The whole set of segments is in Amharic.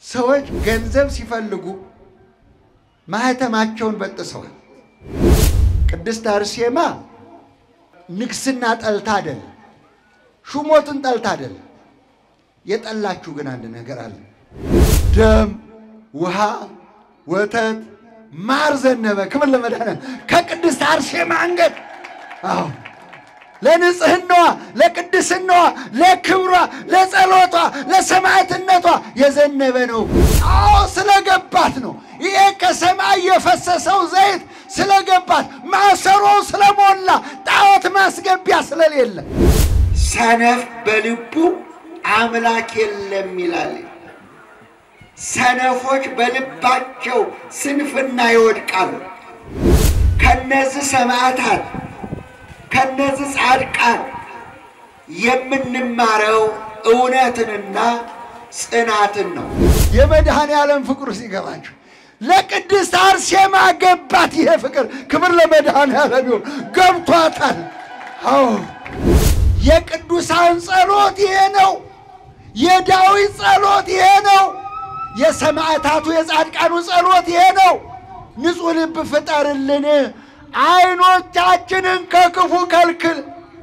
ሰዎች ገንዘብ ሲፈልጉ ማህተማቸውን በጥሰዋል። ቅድስት አርሴማ ንግስና ጠልታ አይደል፣ ሹሞትን ጠልታ አይደል። የጠላችሁ ግን አንድ ነገር አለ። ደም፣ ውሃ፣ ወተት፣ ማር ዘነበ። ክብር ለመድኃኒዓለም ከቅድስት አርሴማ አንገት አዎ ለንጽህናዋ፣ ለቅድስናዋ፣ ለክብሯ፣ ለጸሎቷ፣ ለሰማዕትነቷ የዘነበ ነው። አዎ ስለገባት ነው። ይሄ ከሰማይ የፈሰሰው ዘይት ስለገባት፣ ማሰሮው ስለሞላ፣ ጣዖት ማስገቢያ ስለሌለ ሰነፍ በልቡ አምላክ የለም ይላል። ሰነፎች በልባቸው ስንፍና ይወድቃሉ። ከነዚህ ሰማዕታት ከነዚህ ጻድቃን የምንማረው እውነትንና ጽናትን ነው። የመድኃኔ ዓለም ፍቅሩ ሲገባችሁ ለቅድስት አርሴማ ገባት። ይሄ ፍቅር ክብር ለመድኃኔ ዓለም ይሁን። ገብቷታል። አዎ የቅዱሳን ጸሎት ይሄ ነው። የዳዊት ጸሎት ይሄ ነው። የሰማዕታቱ የጻድቃኑ ጸሎት ይሄ ነው። ንጹሕ ልብ ፍጠርልን፣ ዓይኖቻችንን ከክፉ ከልክል።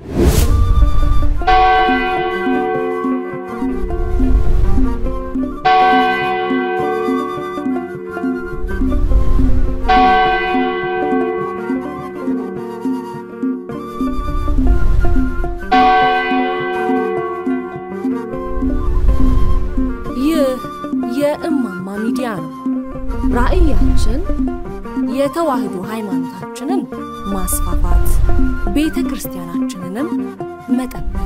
ይህ የእማማ ሚዲያ ነው። ራዕያችን የተዋህዶ ሃይማኖታችንን ማስፋፋት፣ ቤተ ክርስቲያናችንንም መጠበቅ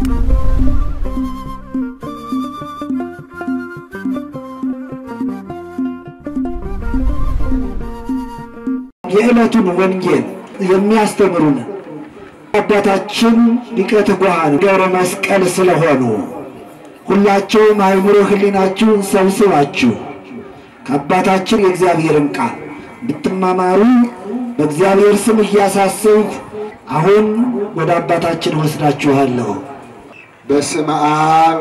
የዕለቱን ወንጌል የሚያስተምሩን አባታችን ሊቀ ትጉሃን ገብረ መስቀል ስለሆኑ ሁላቸውም አእምሮ ሕሊናችሁን ሰብስባችሁ ከአባታችን የእግዚአብሔርን ቃል ብትማማሩ በእግዚአብሔር ስም እያሳሰብሁ አሁን ወደ አባታችን ወስዳችኋለሁ። በስመ አብ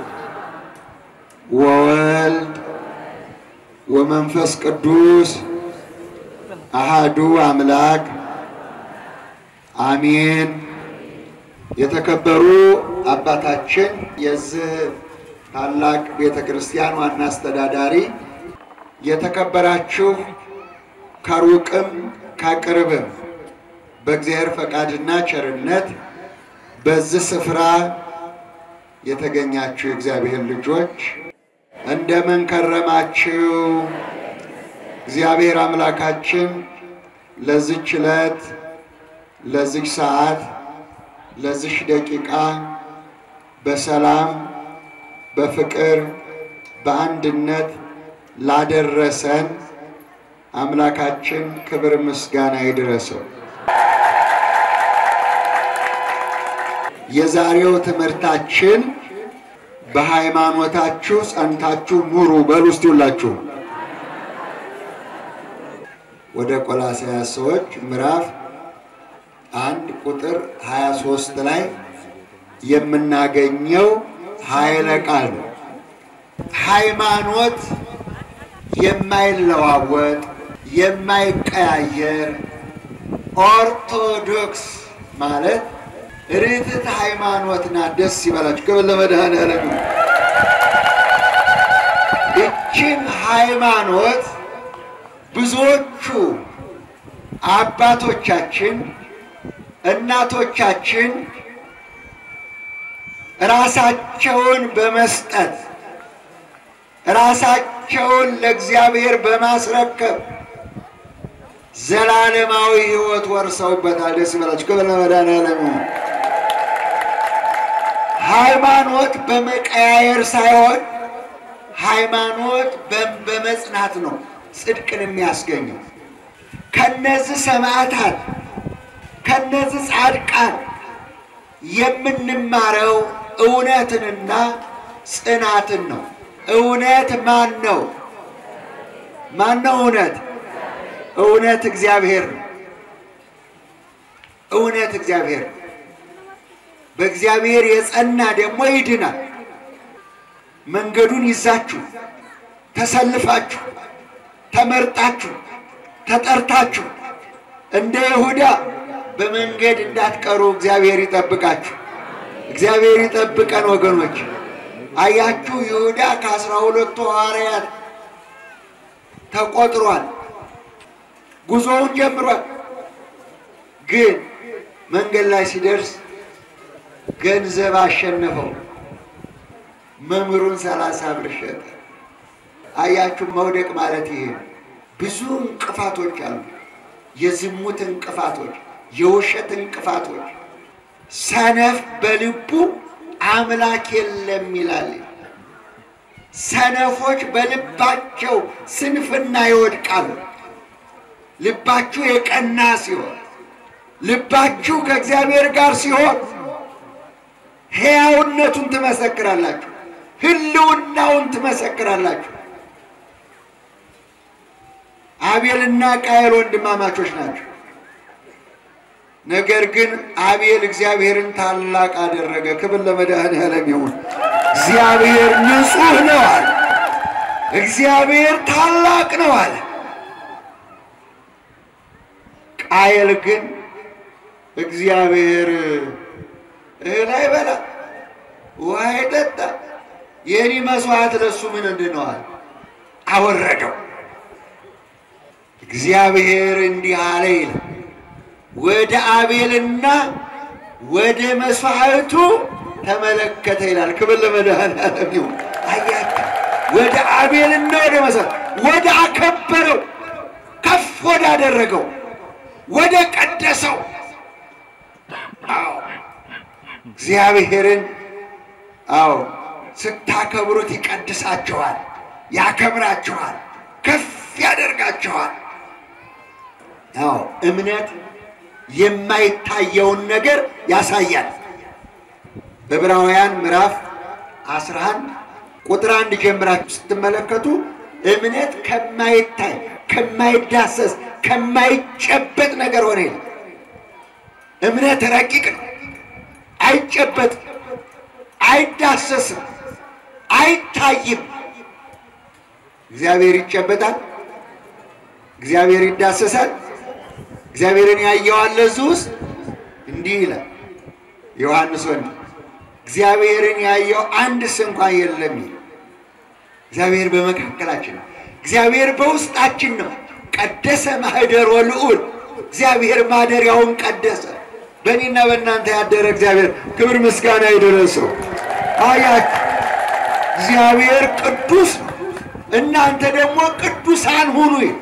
ወወልድ ወመንፈስ ቅዱስ አሃዱ አምላክ አሜን። የተከበሩ አባታችን የዚህ ታላቅ ቤተ ክርስቲያን ዋና አስተዳዳሪ፣ የተከበራችሁ ከሩቅም ከቅርብም በእግዚአብሔር ፈቃድና ቸርነት በዚህ ስፍራ የተገኛችሁ የእግዚአብሔር ልጆች እንደምን ከረማችሁ? እግዚአብሔር አምላካችን ለዚች ዕለት ለዚች ሰዓት ለዚች ደቂቃ በሰላም በፍቅር በአንድነት ላደረሰን አምላካችን ክብር ምስጋና ይድረሰው። የዛሬው ትምህርታችን በሃይማኖታችሁ ጸንታችሁ ኑሩ በሉ እስቲ ሁላችሁ። ወደ ቆላስይስ ሰዎች ምዕራፍ አንድ ቁጥር 23 ላይ የምናገኘው ኃይለ ቃል ነው። ሃይማኖት የማይለዋወጥ የማይቀያየር ኦርቶዶክስ ማለት ርትዕት ሃይማኖት ናት። ደስ ይበላችሁ። ክብር ለመድኃኔዓለም ይሁን። ይህችን ሃይማኖት ብዙዎቹ አባቶቻችን እናቶቻችን ራሳቸውን በመስጠት ራሳቸውን ለእግዚአብሔር በማስረከብ ዘላለማዊ ሕይወት ወርሰውበታል። ደስ ይበላችሁ። ክብር ለመድኃኔዓለም ይሁን። ሃይማኖት በመቀያየር ሳይሆን ሃይማኖት በመጽናት ነው ጽድቅን የሚያስገኘው። ከነዚህ ሰማዕታት ከነዚህ ጻድቃን የምንማረው እውነትንና ጽናትን ነው። እውነት ማን ነው? ማን ነው እውነት? እውነት እግዚአብሔር ነው። እውነት እግዚአብሔር ነው። በእግዚአብሔር የጸና ደግሞ ይድናል። መንገዱን ይዛችሁ ተሰልፋችሁ ተመርጣችሁ ተጠርታችሁ እንደ ይሁዳ በመንገድ እንዳትቀሩ እግዚአብሔር ይጠብቃችሁ። እግዚአብሔር ይጠብቀን ወገኖች። አያችሁ ይሁዳ ከአስራ ሁለቱ ሐዋርያት ተቆጥሯል። ጉዞውን ጀምሯል። ግን መንገድ ላይ ሲደርስ ገንዘብ አሸነፈው። መምህሩን ሰላሳ ብር ሸጠ። አያችሁ መውደቅ ማለት ይሄ ነው። ብዙ እንቅፋቶች አሉ። የዝሙት እንቅፋቶች፣ የውሸት እንቅፋቶች። ሰነፍ በልቡ አምላክ የለም ይላል። ሰነፎች በልባቸው ስንፍና ይወድቃሉ። ልባችሁ የቀና ሲሆን፣ ልባችሁ ከእግዚአብሔር ጋር ሲሆን ሕያውነቱን ትመሰክራላችሁ፣ ሕልውናውን ትመሰክራላችሁ። አቤልና ቃየል ወንድማማቾች ናቸው። ነገር ግን አቤል እግዚአብሔርን ታላቅ አደረገ። ክብር ለመድኃኔዓለም ይሁን። እግዚአብሔር ንጹሕ ነው አለ። እግዚአብሔር ታላቅ ነው አለ። ቃየል ግን እግዚአብሔር እህል አይበላ ውሃ አይጠጣ የኔ መስዋዕት ለሱ ምን እንድነዋል አወረደው። እግዚአብሔር እንዲህ አለ ይላል ወደ አቤልና ወደ መስዋዕቱ ተመለከተ ይላል። ክብር ለመድኃኔዓለም ይሁን። አያችሁ፣ ወደ አቤልና ወደ መስዋዕት ወደ አከበረው ከፍ ወዳደረገው ወደ ቀደሰው አዎ እግዚአብሔርን አዎ ስታከብሩት ይቀድሳችኋል፣ ያከብራችኋል፣ ከፍ ያደርጋችኋል። አዎ እምነት የማይታየውን ነገር ያሳያል። ዕብራውያን ምዕራፍ 11 ቁጥር አንድ ጀምራችሁ ስትመለከቱ እምነት ከማይታይ ከማይዳሰስ ከማይጨበጥ ነገር ሆነ ይላል። እምነት ረቂቅ ነው፣ አይጨበጥም፣ አይዳሰስም፣ አይታይም። እግዚአብሔር ይጨበጣል፣ እግዚአብሔር ይዳሰሳል። እግዚአብሔርን ያየዋል እዚህ ውስጥ እንዲህ ይላል ዮሐንስ ወንድ እግዚአብሔርን ያየው አንድስ እንኳን የለም ይላል። እግዚአብሔር በመካከላችን ነው። እግዚአብሔር በውስጣችን ነው። ቀደሰ ማህደሮ ልዑል እግዚአብሔር ማደሪያውን ቀደሰ። በእኔና በእናንተ ያደረ እግዚአብሔር ክብር ምስጋና ይድረሰው። አያችሁ እግዚአብሔር ቅዱስ ነው። እናንተ ደግሞ ቅዱሳን ሁኑ ይላል።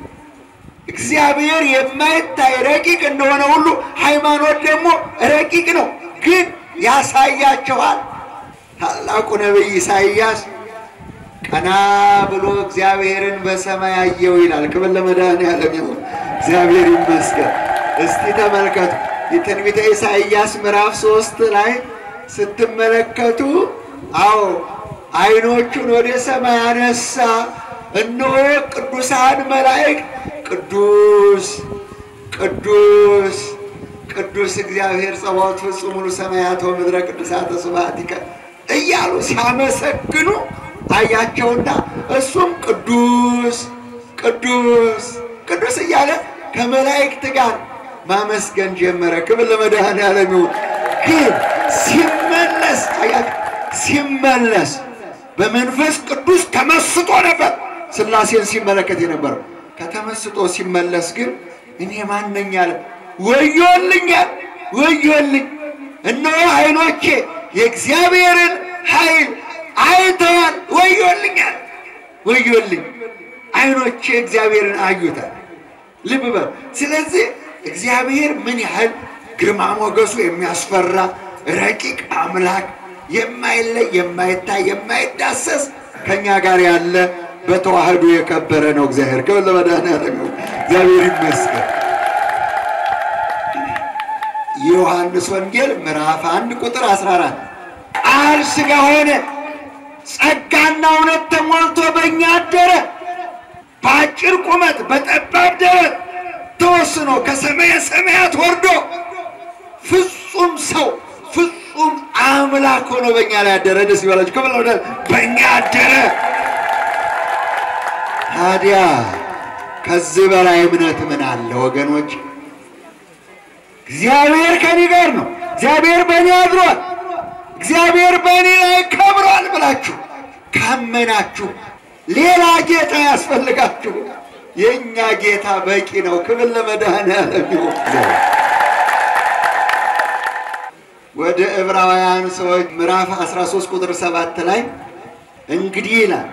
እግዚአብሔር የማይታይ ረቂቅ እንደሆነ ሁሉ ሃይማኖት ደግሞ ረቂቅ ነው፣ ግን ያሳያቸዋል። ታላቁ ነቢይ ኢሳይያስ ቀና ብሎ እግዚአብሔርን በሰማይ አየው ይላል። ክብር ለመድኃኔዓለም ይሁን። እግዚአብሔር ይመስገን። እስቲ ተመልከቱ የትንቢተ ኢሳይያስ ምዕራፍ ሶስት ላይ ስትመለከቱ፣ አዎ አይኖቹን ወደ ሰማይ አነሳ፣ እነሆ ቅዱሳን መላእክት ቅዱስ ቅዱስ ቅዱስ እግዚአብሔር ጸባዖት ፍጹም ሙሉ ሰማያት ወምድረ ቅዱሳተ ስብሐቲከ እያሉ ሲያመሰግኑ አያቸውና እሱም ቅዱስ ቅዱስ ቅዱስ እያለ ከመላእክት ጋር ማመስገን ጀመረ። ክብር ለመድኃኔዓለም ይሁን። ግን ሲመለስ አያቸው ሲመለስ በመንፈስ ቅዱስ ተመስጦ ነበር ሥላሴን ሲመለከት የነበረው ከተመስጦ ሲመለስ ግን እኔ ማነኝ አለ። ወዮልኛል፣ ወዮልኝ! እነሆ ዓይኖቼ የእግዚአብሔርን ኃይል አይተዋል። ወዮልኛል፣ ወዮልኝ! ዓይኖቼ እግዚአብሔርን አዩታል። ልብ በል። ስለዚህ እግዚአብሔር ምን ያህል ግርማ ሞገሱ የሚያስፈራ ረቂቅ አምላክ የማይለይ የማይታይ የማይዳሰስ ከእኛ ጋር ያለ በተዋህዶ የከበረ ነው። እግዚአብሔር ክብር ለመድኃኔዓለም ይሁን። እግዚአብሔር ይመስገን። የዮሐንስ ወንጌል ምዕራፍ አንድ ቁጥር 14 ቃል ሥጋ ሆነ ጸጋና እውነት ተሞልቶ በእኛ አደረ። በአጭር ቁመት በጠባብ ደረት ተወስኖ ከሰማየ ሰማያት ወርዶ ፍጹም ሰው ፍጹም አምላክ ሆኖ በእኛ ላይ አደረ። ደስ ይበላችሁ። ክብር ለመድኃኔዓለም። በእኛ አደረ። ታዲያ ከዚህ በላይ እምነት ምን አለ ወገኖች? እግዚአብሔር ከኔ ጋር ነው፣ እግዚአብሔር በእኔ አድሯል፣ እግዚአብሔር በእኔ ላይ ከብሯል ብላችሁ ካመናችሁ ሌላ ጌታ ያስፈልጋችሁ? የእኛ ጌታ በቂ ነው። ክብር ለመድኃኔዓለም ይሁን። ወደ ዕብራውያን ሰዎች ምዕራፍ 13 ቁጥር 7 ላይ እንግዲህ ይላል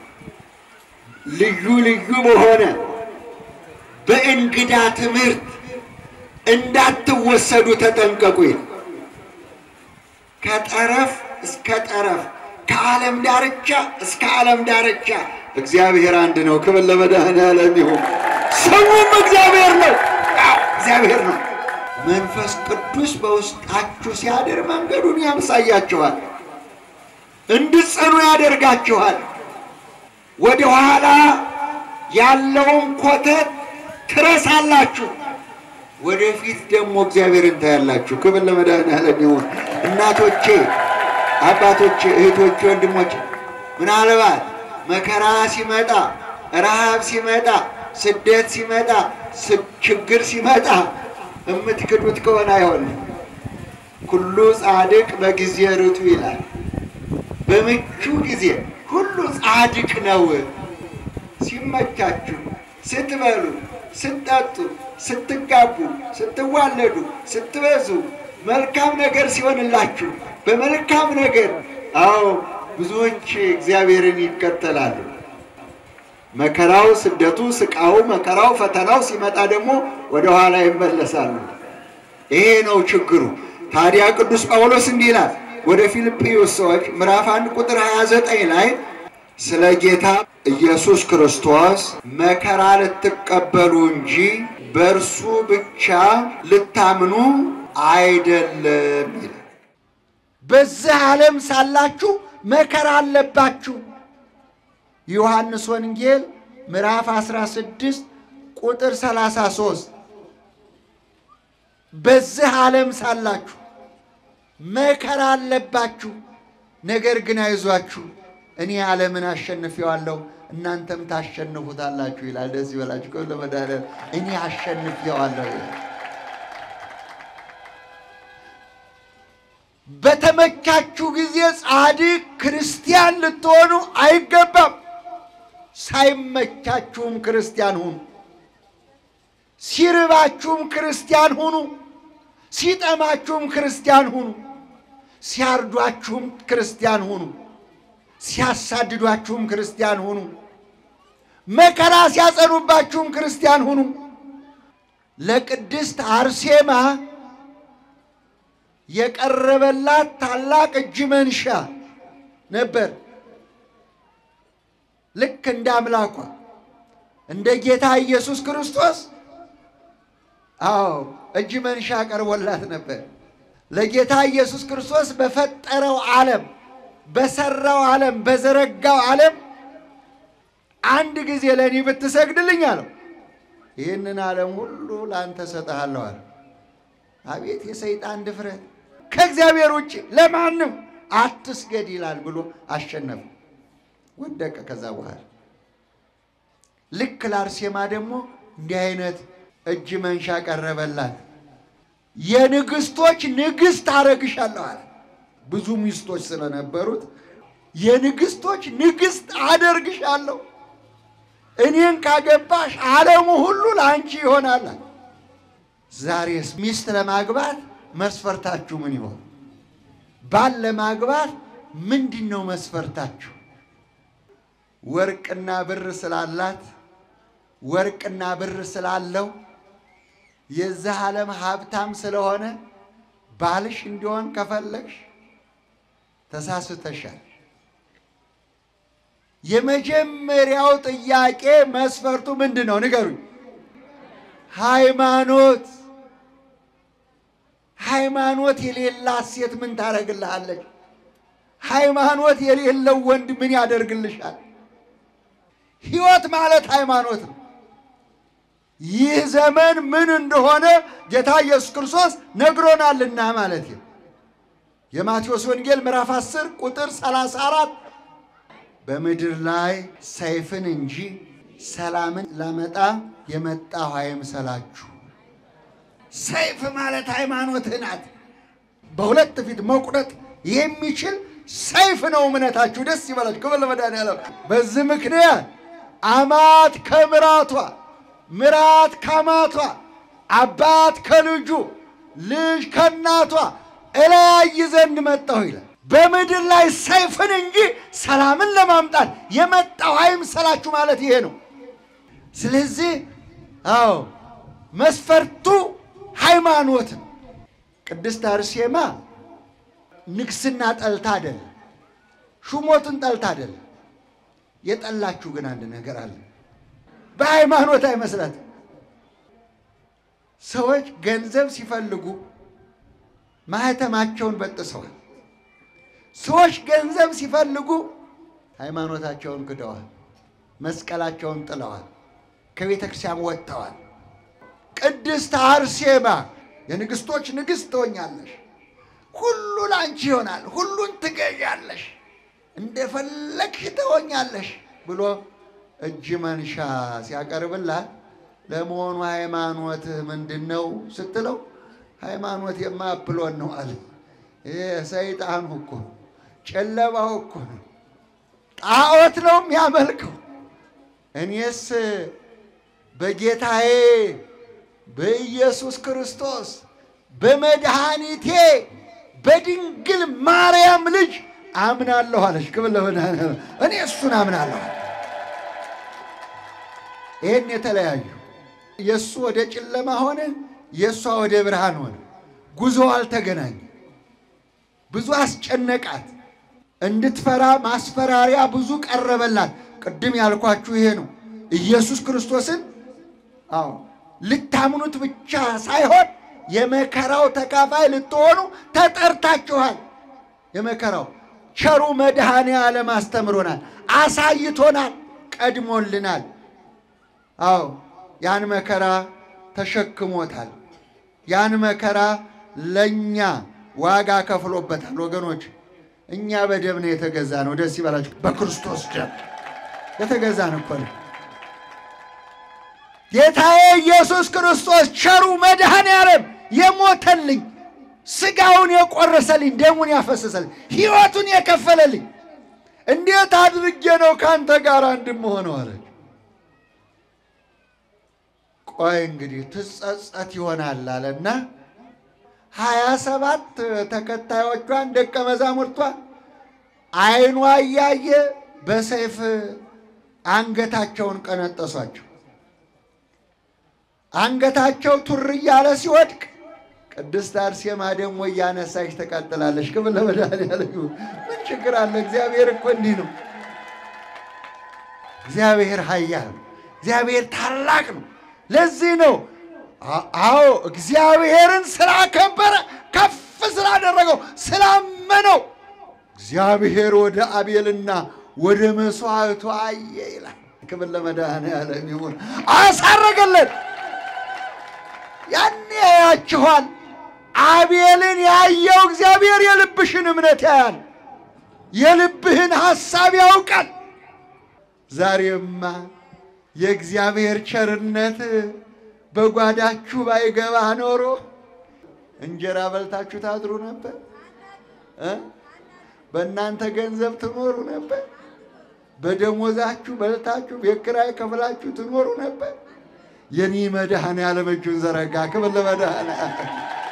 ልዩ ልዩ በሆነ በእንግዳ ትምህርት እንዳትወሰዱ ተጠንቀቁ ይላል። ከጠረፍ እስከ ጠረፍ ከዓለም ዳርቻ እስከ ዓለም ዳርቻ እግዚአብሔር አንድ ነው። ክብር ለመድኃኔዓለም ይሁን። ስሙም እግዚአብሔር ነው። አዎ እግዚአብሔር ነው። መንፈስ ቅዱስ በውስጣችሁ ሲያድር መንገዱን ያምሳያችኋል፣ እንድትጸኑ ያደርጋችኋል። ወደ ኋላ ያለውን ኮተት ትረሳላችሁ፣ ወደፊት ደግሞ እግዚአብሔርን ታያላችሁ። ክብር ለመድኃኔዓለም ይሁን። እናቶቼ፣ አባቶቼ፣ እህቶቼ፣ ወንድሞቼ ምናልባት መከራ ሲመጣ፣ ረሃብ ሲመጣ፣ ስደት ሲመጣ፣ ችግር ሲመጣ የምትክዱት ከሆነ አይሆንም። ኩሉ ጻድቅ በጊዜ ርቱ ይላል። በምቹ ጊዜ ሁሉ ጻድቅ ነው። ሲመቻችሁ፣ ስትበሉ፣ ስትጠጡ፣ ስትጋቡ፣ ስትዋለዱ፣ ስትበዙ፣ መልካም ነገር ሲሆንላችሁ በመልካም ነገር አዎ ብዙዎች እግዚአብሔርን ይከተላሉ። መከራው፣ ስደቱ፣ ስቃው፣ መከራው፣ ፈተናው ሲመጣ ደግሞ ወደ ኋላ ይመለሳሉ። ይሄ ነው ችግሩ። ታዲያ ቅዱስ ጳውሎስ እንዲህ ይላል ወደ ፊልጵዩስ ሰዎች ምዕራፍ አንድ ቁጥር 29 ላይ ስለ ጌታ ኢየሱስ ክርስቶስ መከራ ልትቀበሉ እንጂ በእርሱ ብቻ ልታምኑ አይደለም ይላል። በዚህ ዓለም ሳላችሁ መከራ አለባችሁ። ዮሐንስ ወንጌል ምዕራፍ 16 ቁጥር 33 በዚህ ዓለም ሳላችሁ መከራ አለባችሁ፣ ነገር ግን አይዟችሁ እኔ ዓለምን አሸንፌዋለሁ እናንተም ታሸንፉታላችሁ ይላል። ደስ ይበላችሁ። ከሁሉ ለመድኃኒዓለም እኔ አሸንፌዋለሁ ይላል። በተመቻችሁ ጊዜ ጻድቅ ክርስቲያን ልትሆኑ አይገባም። ሳይመቻችሁም ክርስቲያን ሁኑ። ሲርባችሁም ክርስቲያን ሁኑ። ሲጠማችሁም ክርስቲያን ሁኑ። ሲያርዷችሁም ክርስቲያን ሁኑ። ሲያሳድዷችሁም ክርስቲያን ሁኑ። መከራ ሲያጸኑባችሁም ክርስቲያን ሁኑ። ለቅድስት አርሴማ የቀረበላት ታላቅ እጅ መንሻ ነበር። ልክ እንደ አምላኳ እንደ ጌታ ኢየሱስ ክርስቶስ አዎ እጅ መንሻ ቀርቦላት ነበር። ለጌታ ኢየሱስ ክርስቶስ በፈጠረው ዓለም በሰራው ዓለም በዘረጋው ዓለም አንድ ጊዜ ለእኔ ብትሰግድልኝ አለው ይህንን ዓለም ሁሉ ለአንተ እሰጥሃለሁ አለ። አቤት የሰይጣን ድፍረት! ከእግዚአብሔር ውጭ ለማንም አትስገድ ይላል ብሎ አሸነፈ፣ ወደቀ። ከዛ በኋላ ልክ ለአርሴማ ደግሞ እንዲህ አይነት እጅ መንሻ ቀረበላት። የንግስቶች ንግስት አረግሻለሁ አለ። ብዙ ሚስቶች ስለነበሩት የንግስቶች ንግስት አደርግሻለሁ፣ እኔን ካገባሽ ዓለሙ ሁሉ ለአንቺ ይሆናል። ዛሬስ ሚስት ለማግባት መስፈርታችሁ ምን ይሆን? ባል ለማግባት ምንድን ነው መስፈርታችሁ? ወርቅና ብር ስላላት ወርቅና ብር ስላለው የዚህ ዓለም ሀብታም ስለሆነ ባልሽ እንዲሆን ከፈለግሽ ተሳስተሻል። የመጀመሪያው ጥያቄ መስፈርቱ ምንድን ነው? ንገሩኝ። ሃይማኖት። ሃይማኖት የሌላት ሴት ምን ታደርግልሃለች? ሃይማኖት የሌለው ወንድ ምን ያደርግልሻል? ሕይወት ማለት ሃይማኖት ነው። ይህ ዘመን ምን እንደሆነ ጌታ ኢየሱስ ክርስቶስ ነግሮናልና ማለት ነው። የማቴዎስ ወንጌል ምዕራፍ 10 ቁጥር 34 በምድር ላይ ሰይፍን እንጂ ሰላምን ላመጣ የመጣሁ አይምሰላችሁ። ሰይፍ ማለት ሃይማኖትህ ናት። በሁለት ፊት መቁረጥ የሚችል ሰይፍ ነው እምነታችሁ። ደስ ይበላችሁ። ክብር ለመድኃኒዓለም። በዚህ ምክንያት አማት ከምራቷ፣ ምራት ከአማቷ፣ አባት ከልጁ፣ ልጅ ከእናቷ እለያይ ዘንድ መጣሁ ይላል። በምድር ላይ ሰይፍን እንጂ ሰላምን ለማምጣት የመጣሁ አይምሰላችሁ ማለት ይሄ ነው። ስለዚህ አዎ መስፈርቱ ሃይማኖት ነው። ቅድስት አርሴማ ንግስና ጠልታ አይደለም፣ ሹሞትን ጠልታ አይደለም። የጠላችሁ ግን አንድ ነገር አለ። በሃይማኖት አይመስላትም። ሰዎች ገንዘብ ሲፈልጉ ማህተማቸውን በጥሰዋል። ሰዎች ገንዘብ ሲፈልጉ ሃይማኖታቸውን ክደዋል። መስቀላቸውን ጥለዋል። ከቤተ ክርስቲያን ወጥተዋል። ቅድስት አርሴማ የንግሥቶች ንግሥት ትሆኛለሽ፣ ሁሉ ላንቺ ይሆናል፣ ሁሉን ትገዣለሽ፣ እንደፈለግሽ ትሆኛለሽ ብሎ እጅ መንሻ ሲያቀርብላት ለመሆኑ ሃይማኖትህ ምንድን ነው ስትለው ሃይማኖት የማፕሎን ነው አለ። ይሄ ሰይጣኑ እኮ ጨለማው እኮ ነው፣ ጣዖት ነው የሚያመልከው። እኔስ በጌታዬ በኢየሱስ ክርስቶስ በመድኃኒቴ በድንግል ማርያም ልጅ አምናለሁ አለች። ክብር ለመድኃኒዓለም። እኔ እሱን አምናለሁ። ይህን የተለያዩ የእሱ ወደ ጨለማ ሆነ፣ የእሷ ወደ ብርሃን ሆነ። ጉዞ አልተገናኘ። ብዙ አስጨነቃት። እንድትፈራ ማስፈራሪያ ብዙ ቀረበላት። ቅድም ያልኳችሁ ይሄ ነው። ኢየሱስ ክርስቶስን አዎ ልታምኑት ብቻ ሳይሆን የመከራው ተካፋይ ልትሆኑ ተጠርታችኋል። የመከራው ቸሩ መድኃኔ ዓለም አስተምሮናል፣ አሳይቶናል፣ ቀድሞልናል። አዎ ያን መከራ ተሸክሞታል። ያን መከራ ለእኛ ዋጋ ከፍሎበታል። ወገኖች እኛ በደም ነው የተገዛ ነው። ደስ ይበላችሁ። በክርስቶስ ደም የተገዛን እኮ ነው። ጌታዬ ኢየሱስ ክርስቶስ ቸሩ መድኃኔ ዓለም የሞተልኝ ስጋውን የቆረሰልኝ ደሙን ያፈሰሰልኝ ሕይወቱን የከፈለልኝ እንዴት አድርጌ ነው ከአንተ ጋር እንድምሆነው አለች። ቆይ እንግዲህ ትጸጸት ይሆናል አለና ሀያ ሰባት ተከታዮቿን ደቀ መዛሙርቷን ዓይኗ እያየ በሰይፍ አንገታቸውን ቀነጠሷቸው። አንገታቸው ቱር እያለ ሲወድቅ ቅድስት አርሴማ ደግሞ እያነሳች ትቀጥላለች። ክብር ለመድኃኒዓለም ይሁን። ምን ችግር አለ? እግዚአብሔር እኮ እንዲህ ነው። እግዚአብሔር ኃያል ነው። እግዚአብሔር ታላቅ ነው። ለዚህ ነው አዎ እግዚአብሔርን ስላከበረ ከፍ ስላደረገው ስላመነው እግዚአብሔር ወደ አቤልና ወደ መስዋዕቱ አየ ይላል። ክብር ለመድኃኒዓለም ይሁን። አሳረገለት። ያኔ ያያችኋል። አቤልን ያየው እግዚአብሔር የልብሽን እምነት ያያል። የልብህን ሐሳብ ያውቃል። ዛሬማ የእግዚአብሔር ቸርነት በጓዳችሁ ባይገባ ኖሮ እንጀራ በልታችሁ ታድሩ ነበር እ በእናንተ ገንዘብ ትኖሩ ነበር። በደሞዛችሁ በልታችሁ ቤት ኪራይ ከፍላችሁ ትኖሩ ነበር። የኔ መድኃኔዓለም እጁን ዘረጋ። ክብር ለመድኃኔዓለም።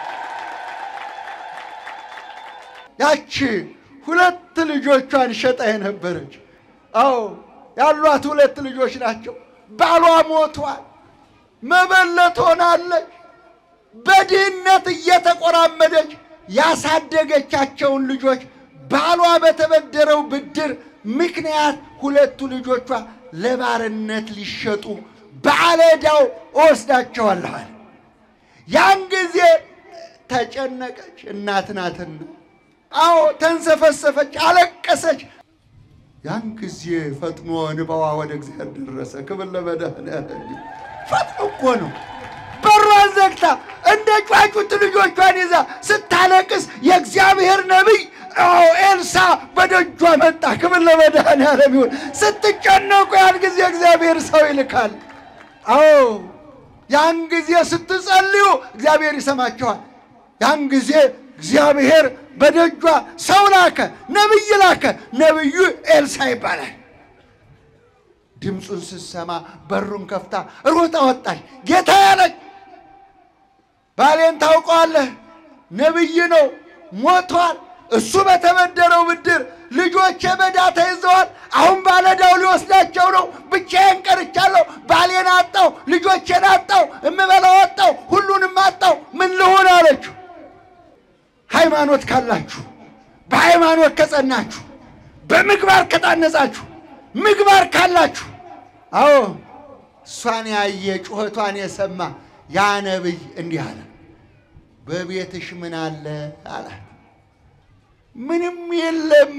ያቺ ሁለት ልጆቿን ሸጣ የነበረች አዎ ያሏት ሁለት ልጆች ናቸው። ባሏ ሞቷል። መበለት ሆናለች። በድህነት እየተቆራመደች ያሳደገቻቸውን ልጆች ባሏ በተበደረው ብድር ምክንያት ሁለቱ ልጆቿ ለባርነት ሊሸጡ ባለዕዳው እወስዳቸዋለሁ አለ። ያን ጊዜ ተጨነቀች። እናት ናትና፣ አዎ ተንሰፈሰፈች፣ አለቀሰች። ያን ጊዜ ፈጥኖ እንባዋ ወደ እግዚአብሔር ደረሰ። ክብር ለመድኃኒዓለም። ፈጥኖ እኮ ነው በሯን ዘግታ እንደ ጫጩት ልጆቿን ይዛ ስታለቅስ የእግዚአብሔር ነቢይ አዎ ኤልሳ በደጇ መጣ። ክብር ለመድኃኔዓለም ይሁን። ስትጨነቁ ያን ጊዜ እግዚአብሔር ሰው ይልካል። አዎ ያን ጊዜ ስትጸልዩ እግዚአብሔር ይሰማችኋል። ያን ጊዜ እግዚአብሔር በደጇ ሰው ላከ፣ ነቢይ ላከ። ነቢዩ ኤልሳ ይባላል። ድምፁን ስትሰማ በሩን ከፍታ ሮጣ ወጣች። ጌታ ያለች ባሌን ታውቀዋለህ፣ ነቢይ ነው፣ ሞቷል። እሱ በተበደረው ብድር ልጆቼ በዕዳ ተይዘዋል። አሁን ባለዕዳው ሊወስዳቸው ነው። ብቻዬን ቀርቻለሁ። ባሌን አጣው፣ ልጆቼን አጣው፣ እምበላው አጣው፣ ሁሉንም አጣው። ምን ልሆን አለችው። ሃይማኖት ካላችሁ፣ በሃይማኖት ከጸናችሁ፣ በምግባር ከታነጻችሁ፣ ምግባር ካላችሁ፣ አዎ እሷን ያየ ጩኸቷን የሰማ ያ ነቢይ እንዲህ አለ፣ በቤትሽ ምን አለ አላት። ምንም የለም፣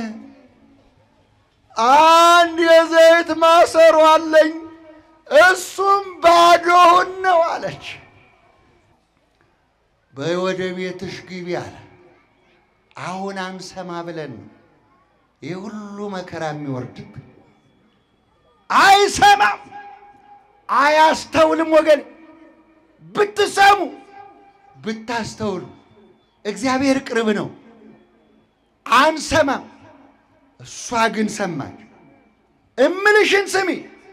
አንድ የዘይት ማሰሮ አለኝ፣ እሱም ባዶውን ነው አለች። በይ ወደ ቤትሽ ግቢ አለ። አሁን አንሰማ ብለን ነው ይህ ሁሉ መከራ የሚወርድብን። አይሰማም፣ አያስተውልም። ወገን ብትሰሙ ብታስተውሉ እግዚአብሔር ቅርብ ነው። አንሰማም፣ እሷ ግን ሰማች። እምልሽን ስሚ፣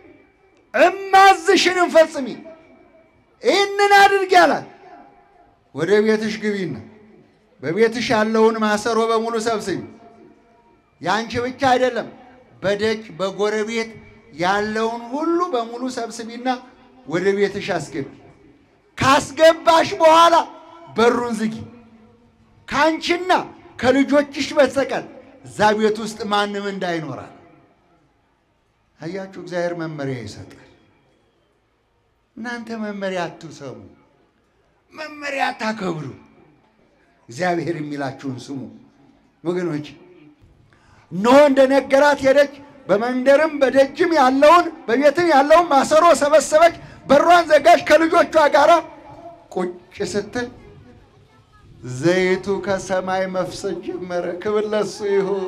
እማዝሽንም ፈጽሚ፣ ይህንን አድርጊ አላት። ወደ ቤትሽ ግቢና በቤትሽ ያለውን ማሰሮ በሙሉ ሰብስቢ። ያንቺ ብቻ አይደለም፣ በደጅ በጎረቤት ያለውን ሁሉ በሙሉ ሰብስቢና ወደ ቤትሽ አስገቢ። ካስገባሽ በኋላ በሩን ዝጊ። ከአንቺና ከልጆችሽ በስተቀር እዛ ቤት ውስጥ ማንም እንዳይኖራል። አያችሁ፣ እግዚአብሔር መመሪያ ይሰጣል። እናንተ መመሪያ አትሰሙ፣ መመሪያ አታከብሩ። እግዚአብሔር የሚላችሁን ስሙ ወገኖች። እነሆ እንደነገራት ሄደች። በመንደርም በደጅም ያለውን በቤትም ያለውን ማሰሮ ሰበሰበች። በሯን ዘጋች። ከልጆቿ ጋር ቁጭ ስትል ዘይቱ ከሰማይ መፍሰስ ጀመረ። ክብር ለሱ ይሁን።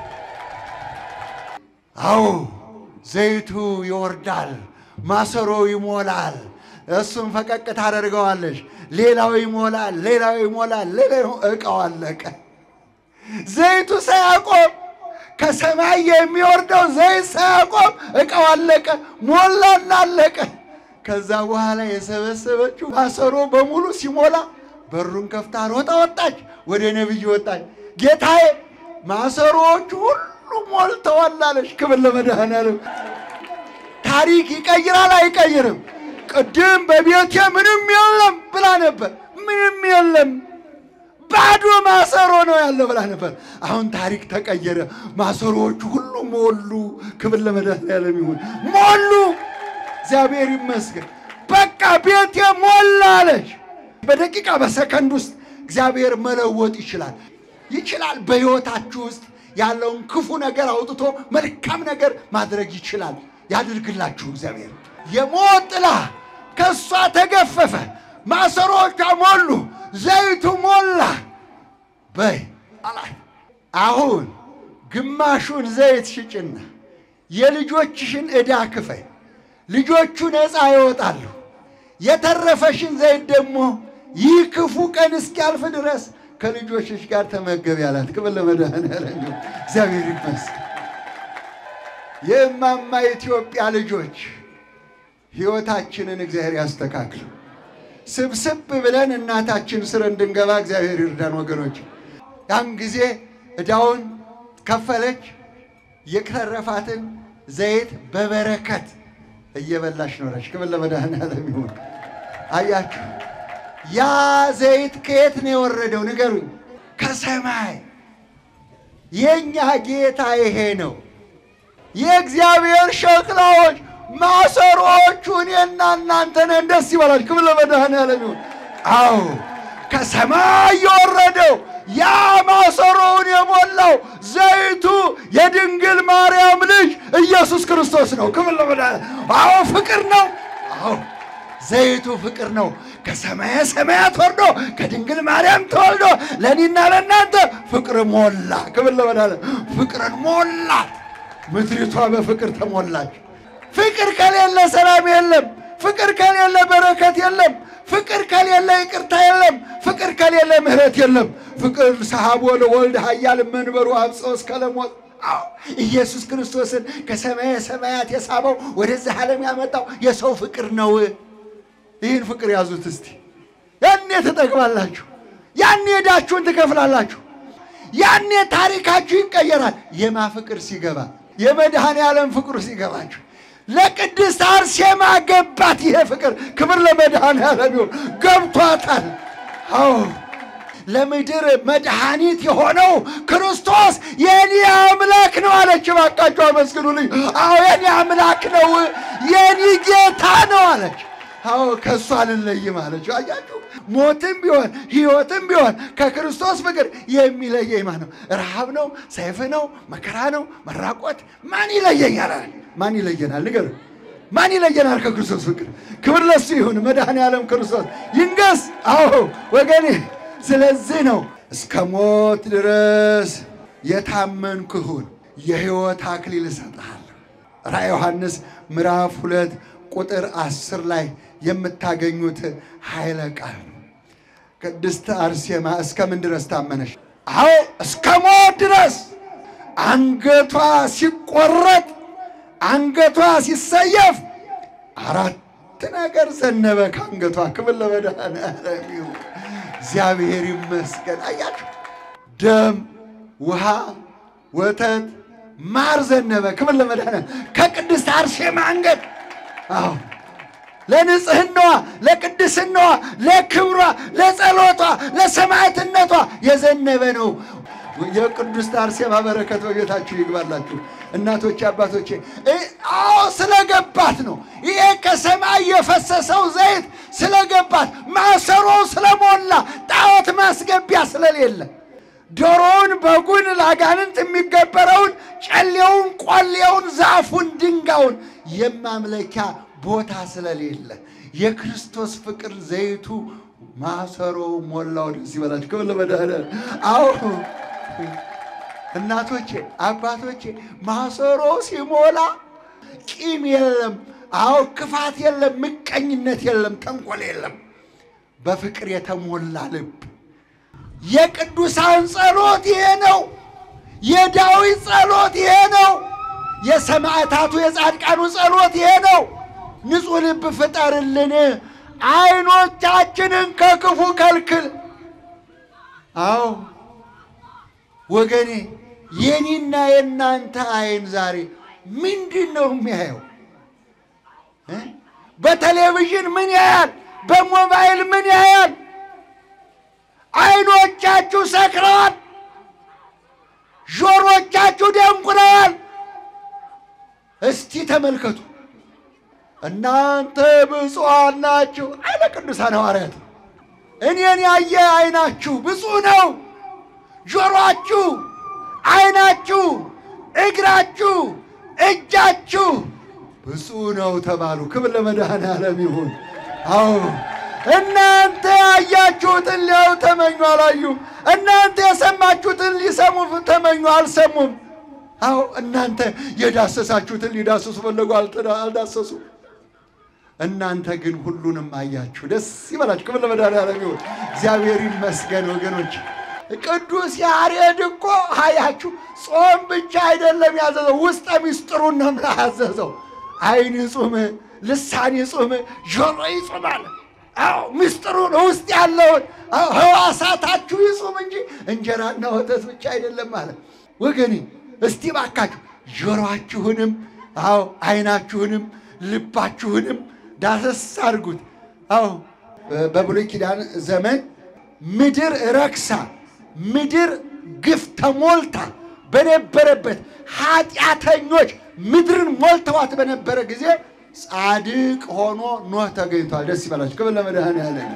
አዎ ዘይቱ ይወርዳል፣ ማሰሮ ይሞላል። እሱም ፈቀቅ ታደርገዋለች። ሌላው ይሞላል፣ ሌላው ይሞላል፣ ሌላው እቃው አለቀ። ዘይቱ ሳያቆም ከሰማይ የሚወርደው ዘይት ሳያቆም እቃው አለቀ፣ ሞላና አለቀ። ከዛ በኋላ የሰበሰበችው ማሰሮ በሙሉ ሲሞላ በሩን ከፍታ ሮጣ ወጣች፣ ወደ ነቢይ ወጣች። ጌታዬ ማሰሮዎቹ ሁሉ ሞልተዋል አለች። ክብር ለመድኃኔዓለም። ታሪክ ይቀይራል አይቀይርም? ቅድም በቤቴ ምንም የለም ብላ ነበር። ምንም የለም ባዶ ማሰሮ ነው ያለው ብላ ነበር። አሁን ታሪክ ተቀየረ። ማሰሮዎቹ ሁሉ ሞሉ። ክብር ለመድኃኔዓለም ይሁን። ሞሉ። እግዚአብሔር ይመስገን። በቃ ቤቴ ሞላ አለች። በደቂቃ በሰከንድ ውስጥ እግዚአብሔር መለወጥ ይችላል ይችላል። በሕይወታችሁ ውስጥ ያለውን ክፉ ነገር አውጥቶ መልካም ነገር ማድረግ ይችላል። ያድርግላችሁ እግዚአብሔር። የሞት ጥላ ከእሷ ተገፈፈ። ማሰሮቿ ሞሉ። ዘይቱ ሞላ። በይ አላት። አሁን ግማሹን ዘይት ሽጭና የልጆችሽን ዕዳ ክፈይ። ልጆቹ ነፃ ይወጣሉ። የተረፈሽን ዘይት ደግሞ ይህ ክፉ ቀን እስኪያልፍ ድረስ ከልጆችሽ ጋር ተመገቢ አላት። ክብር ለመድኃኔዓለም ይሁን። እግዚአብሔር ይመስገን። የእማማ ኢትዮጵያ ልጆች ሕይወታችንን እግዚአብሔር ያስተካክል። ስብስብ ብለን እናታችን ስር እንድንገባ እግዚአብሔር ይርዳን ወገኖች። ያን ጊዜ ዕዳውን ከፈለች። የተረፋትን ዘይት በበረከት እየበላሽ ኖረች። ክብር ለመድኃኔዓለም ይሁን። አያችሁ፣ ያ ዘይት ከየት ነው የወረደው? ንገሩኝ። ከሰማይ። የእኛ ጌታ ይሄ ነው። የእግዚአብሔር ሸክላዎች ማሰሮዎቹ እኔና እናንተ ነን። ደስ ይበላል። ክብር ለመድኃኔዓለም ይሁን። አዎ ከሰማይ የወረደው ያ ማሰሮውን የሞላው ዘይቱ የድንግል ማርያም ልጅ ኢየሱስ ክርስቶስ ነው። ክብር ለመድኃኔዓለም። አዎ ፍቅር ነው። አዎ ዘይቱ ፍቅር ነው። ከሰማየ ሰማያት ወርዶ ከድንግል ማርያም ተወልዶ ለእኔና ለእናንተ ፍቅር ሞላ። ክብር ለመድኃኒዓለም። ፍቅርን ሞላት። ምድሪቷ በፍቅር ተሞላች። ፍቅር ከሌለ ሰላም የለም። ፍቅር ከሌለ በረከት የለም። ፍቅር ከሌለ ይቅርታ የለም። ፍቅር ከሌለ ምሕረት የለም። ፍቅር ሰሐቦ ለወልድ ኃያል መንበሩ አብጽሖ እስከ ለሞት አዎ ኢየሱስ ክርስቶስን ከሰማየ ሰማያት የሳበው ወደዚህ ዓለም ያመጣው የሰው ፍቅር ነው። ይህን ፍቅር ያዙት እስቲ። ያኔ ትጠግባላችሁ፣ ያኔ ዕዳችሁን ትከፍላላችሁ፣ ያኔ ታሪካችሁ ይቀየራል። የማ ፍቅር ሲገባ የመድኃኔ ዓለም ፍቅሩ ሲገባችሁ ለቅድስት አርሴማ ገባት። ይሄ ፍቅር ክብር ለመድኃኔ ዓለም ይሁን። ገብቷታል። አዎ ለምድር መድኃኒት የሆነው ክርስቶስ የኔ አምላክ ነው አለች። እባካችሁ አመስግኑልኝ። አዎ የኔ አምላክ ነው፣ የኔ ጌታ ነው አለች። አዎ ከእሱ አልለይም አለች። አያችሁ፣ ሞትም ቢሆን ሕይወትም ቢሆን ከክርስቶስ ፍቅር የሚለየኝ ማን ነው? ረሃብ ነው? ሰይፍ ነው? መከራ ነው? መራቆት ማን ይለየኛል? አለ። ማን ይለየናል? ንገር ማን ይለየናል ከክርስቶስ ፍቅር? ክብር ለሱ ይሁን። መድኃኔ ዓለም ክርስቶስ ይንገስ። አዎ ወገኔ ስለዚህ ነው እስከ ሞት ድረስ የታመንክሁን የሕይወት አክሊል እሰጥሃለሁ። ራዕየ ዮሐንስ ምዕራፍ ሁለት ቁጥር አስር ላይ የምታገኙት ኃይለ ቃል ነው። ቅድስት አርሴማ እስከምን ድረስ ታመነሽ? አዎ እስከ ሞት ድረስ አንገቷ ሲቆረጥ አንገቷ ሲሰየፍ አራት ነገር ዘነበ ከአንገቷ። ክብር ለመድኃኔዓለም ይሁን። እግዚአብሔር ይመስገን። አያችሁ፣ ደም፣ ውሃ፣ ወተት፣ ማር ዘነበ። ክብር ለመድኃኔዓለም ከቅድስት አርሴማ አንገት። አዎ ለንጽህናዋ፣ ለቅድስናዋ፣ ለክብሯ፣ ለጸሎቷ፣ ለሰማዕትነቷ የዘነበ ነው። የቅድስት አርሴማ በረከት በቤታችሁ ይግባላችሁ። እናቶቼ አባቶቼ፣ አዎ ስለገባት ነው። ይሄ ከሰማይ የፈሰሰው ዘይት ስለገባት፣ ማሰሮው ስለሞላ፣ ጣዖት ማስገቢያ ስለሌለ፣ ዶሮውን፣ በጉን፣ ለአጋንንት የሚገበረውን ጨሌውን፣ ቆሌውን፣ ዛፉን፣ ድንጋዩን የማምለኪያ ቦታ ስለሌለ የክርስቶስ ፍቅር ዘይቱ ማሰሮው ሞላው። ደስ ይበላችሁ። ክብር ለመድኃኔዓለም። አዎ እናቶቼ አባቶቼ፣ ማሰሮ ሲሞላ ቂም የለም። አዎ ክፋት የለም፣ ምቀኝነት የለም፣ ተንኮል የለም። በፍቅር የተሞላ ልብ። የቅዱሳን ጸሎት ይሄ ነው። የዳዊት ጸሎት ይሄ ነው። የሰማዕታቱ የጻድቃኑ ጸሎት ይሄ ነው። ንጹሕ ልብ ፍጠርልን፣ ዓይኖቻችንን ከክፉ ከልክል። አዎ ወገኔ የኔና የእናንተ ዓይን ዛሬ ምንድን ነው የሚያየው? በቴሌቪዥን ምን ያያል? በሞባይል ምን ያያል? ዓይኖቻችሁ ሰክረዋል። ጆሮቻችሁ ደንቁረዋል። እስቲ ተመልከቱ። እናንተ ብፁዓን ናችሁ አለ ቅዱሳን ሐዋርያት። እኔን ያየ ዓይናችሁ ብፁዕ ነው። ጆሮአችሁ፣ ዓይናችሁ፣ እግራችሁ፣ እጃችሁ ብፁዕ ነው ተባሉ። ክብር ለመድኃኔዓለም ይሁን። አዎ እናንተ ያያችሁትን ሊያዩ ተመኙ፣ አላዩም። እናንተ የሰማችሁትን ሊሰሙ ተመኙ፣ አልሰሙም። አዎ እናንተ የዳሰሳችሁትን ሊዳሰሱ ፈለጉ፣ አልዳሰሱ። እናንተ ግን ሁሉንም አያችሁ። ደስ ይበላችሁ። ክብር ለመድኃኔዓለም ይሁን። እግዚአብሔር ይመስገን ወገኖች። ቅዱስ ያሬድ እኮ አያችሁ ጾም ብቻ አይደለም ያዘዘው፣ ውስጠ ሚስጥሩን ነው ያዘዘው። ዓይን ይጹም፣ ልሳን ይጹም፣ ጆሮ ይጹም አለ። አዎ ምስጢሩን ውስጥ ያለውን ህዋሳታችሁ ይጹም እንጂ እንጀራና ወተት ብቻ አይደለም አለ። ወገኔ እስቲ ባካችሁ ጆሮአችሁንም፣ አዎ ዓይናችሁንም፣ ልባችሁንም ዳሰስ አድርጉት። አዎ በብሉይ ኪዳን ዘመን ምድር ረክሳ ምድር ግፍ ተሞልታ በነበረበት ኃጢአተኞች ምድርን ሞልተዋት በነበረ ጊዜ ጻድቅ ሆኖ ኖህ ተገኝቷል። ደስ ይበላችሁ። ክብር ለመድኃኔዓለም።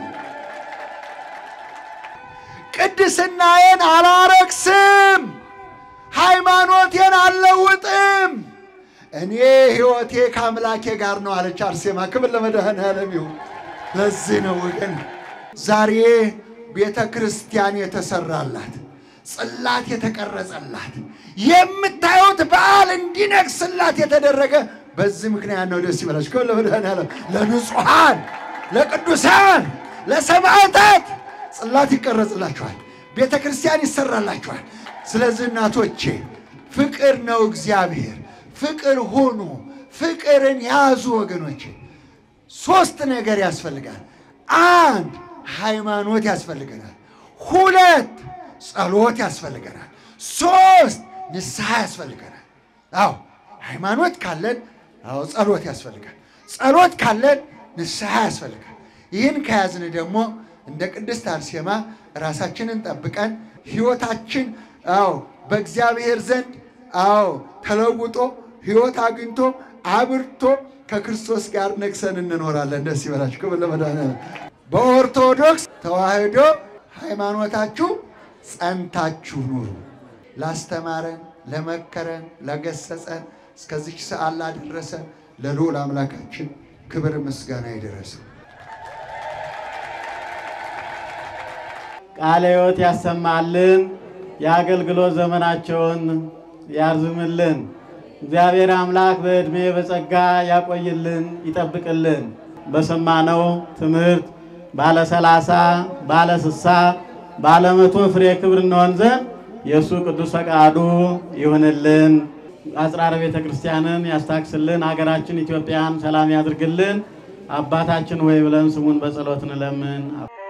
ቅድስናዬን አላረክስም፣ ሃይማኖቴን አልለውጥም፣ እኔ ሕይወቴ ከአምላኬ ጋር ነው አለች አርሴማ። ክብር ለመድኃኔዓለም ይሁን። ለዚህ ነው ወገን ዛሬ ቤተ ክርስቲያን የተሰራላት ጽላት የተቀረጸላት የምታዩት በዓል እንዲነግስላት የተደረገ በዚህ ምክንያት ነው። ደስ ይበላችሁ። ከሁሉ ለመድኃኔዓለም ለንጹሐን፣ ለቅዱሳን፣ ለሰማዕታት ጽላት ይቀረጽላችኋል። ቤተ ክርስቲያን ይሰራላችኋል። ስለዚህ እናቶቼ ፍቅር ነው እግዚአብሔር። ፍቅር ሁኑ፣ ፍቅርን ያዙ ወገኖቼ። ሶስት ነገር ያስፈልጋል። አንድ ሃይማኖት ያስፈልገናል። ሁለት ጸሎት ያስፈልገናል። ሶስት ንስሐ ያስፈልገናል። አዎ ሃይማኖት ካለን፣ አዎ ጸሎት ያስፈልጋል። ጸሎት ካለን ንስሐ ያስፈልጋል። ይህን ከያዝን ደግሞ እንደ ቅድስት አርሴማ ራሳችንን ጠብቀን ሕይወታችን አዎ በእግዚአብሔር ዘንድ አዎ ተለውጦ ሕይወት አግኝቶ አብርቶ ከክርስቶስ ጋር ነግሰን እንኖራለን። ደስ ይበላችሁ። ክብር ለመድኃኒዓለም። በኦርቶዶክስ ተዋሕዶ ሃይማኖታችሁ ጸንታችሁ ኑሩ። ላስተማረን፣ ለመከረን፣ ለገሰጸን እስከዚች ሰዓት ላደረሰን ለልዑል አምላካችን ክብር ምስጋና ይድረሰው። ቃለ ሕይወት ያሰማልን፣ የአገልግሎት ዘመናቸውን ያርዝምልን። እግዚአብሔር አምላክ በዕድሜ በጸጋ ያቆይልን፣ ይጠብቅልን። በሰማነው ትምህርት ባለ ሰላሳ ባለ ስሳ ባለ መቶ ፍሬ ክብር እንሆን ዘንድ የእሱ ቅዱስ ፈቃዱ ይሁንልን። አጽራረ ቤተ ክርስቲያንን ያስታክስልን። ሀገራችን ኢትዮጵያን ሰላም ያድርግልን። አባታችን ሆይ ብለን ስሙን በጸሎት እንለምን።